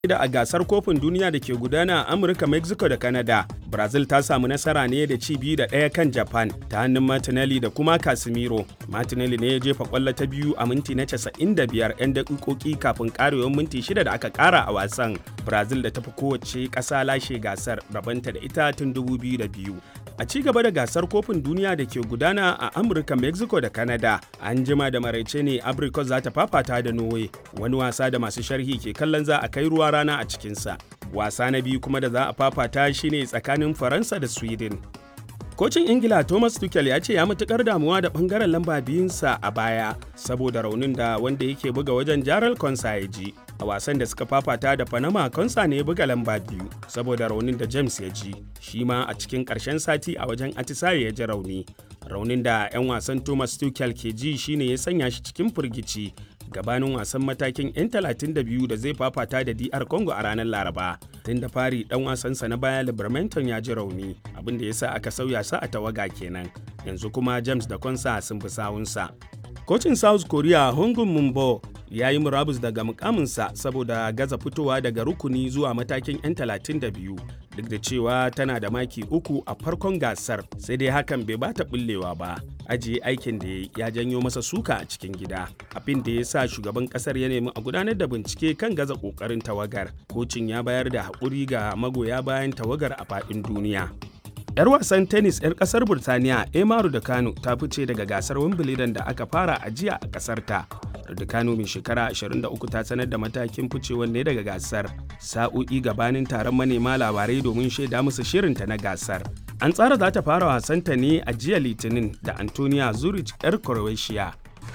da a gasar kofin duniya da ke gudana a Amurka, Mexico da Canada. Brazil ta samu nasara ne da ci biyu da ɗaya kan Japan ta hannun Martinelli da kuma Casemiro. Martinelli ne ya jefa kwallo ta biyu a minti na 95 'yan daƙiƙoƙi kafin ƙarewar minti shida da aka ƙara a wasan. Brazil da ta fi kowace ƙasa lashe gasar rabanta da ita tun 2002. A ci gaba da gasar kofin duniya da ke gudana a Amurka, Mexico da Canada, an jima da maraice ne Abrikos za ta fafata da Norway, wani wasa da masu sharhi ke kallon za a kai ruwa rana a cikinsa. Wasa na biyu kuma da za a fafata shine tsakanin Faransa da Sweden. Kocin Ingila Thomas Tuchel ya ce ya matukar damuwa da bangaren lamba biyunsa a baya saboda raunin da wanda yake buga wajen Jaral Konsa ya ji. A wasan da suka fafata da Panama Konsa ne ya buga lamba biyu saboda raunin da James ya ji. Shi ma a cikin ƙarshen sati a wajen Atisaye ya ji rauni. Raunin da 'yan wasan Thomas Tuchel ke ji shine ya sanya shi cikin firgici gabanin wasan matakin 'yan 32 da zai fafata da DR Congo a ranar Laraba. Tun da fari dan wasansa na baya Libermanton ya ji rauni, abin da ya sa aka sauya sa a tawaga kenan. Yanzu kuma James da Konsa sun bi sawunsa. Kocin South Korea Hongun Mumbo ya yi murabus daga mukaminsa saboda gaza fitowa daga rukuni zuwa matakin 'yan 32 duk da cewa tana da maki uku a farkon gasar sai dai hakan bai bata bullewa ba ajiye aikin da ya janyo masa suka a cikin gida abin da ya sa shugaban kasar ya nemi a gudanar da bincike kan gaza kokarin tawagar kocin ya bayar da haƙuri ga magoya bayan tawagar a faɗin duniya 'yar wasan tennis 'yar kasar burtaniya emaru da kano ta fice daga gasar wimbledon da aka fara a jiya a kasar ta Kano mai shekara 23 ta sanar da matakin ficewar ne daga gasar sa'o'i gabanin taron manema labarai domin shaida musu shirinta na gasar an tsara za ta fara wasanta ne a jiya litinin da antonia zurich 'yar croatia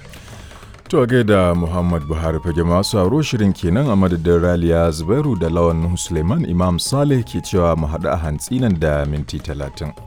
To gaida Muhammad Buhari fage masu aro shirin kenan a madadin Raliya Zubairu da Lawan Suleiman Imam Saleh ke cewa mu haɗu a hantsi nan da minti talatin.